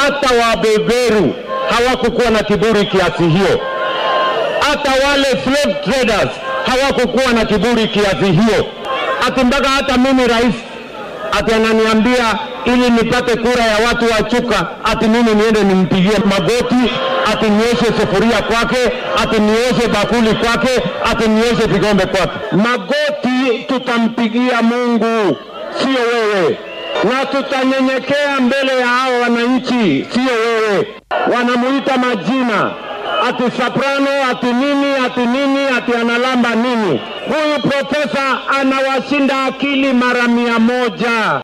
hata wabeberu hawakukuwa na kiburi kiasi hiyo, hata wale slave traders hawakukuwa na kiburi kiasi hiyo, ati mpaka hata mimi rais ati ananiambia ili nipate kura ya watu wa Chuka, ati mimi niende nimpigie magoti, ati nioshe sufuria kwake, ati nioshe bakuli kwake, ati nioshe vikombe kwake. Magoti tutampigia Mungu, sio wewe, na tutanyenyekea mbele ya hao wananchi, sio wewe. Wanamuita majina ati soprano, ati nini, ati nini, ati analamba nini. Huyu profesa anawashinda akili mara mia moja.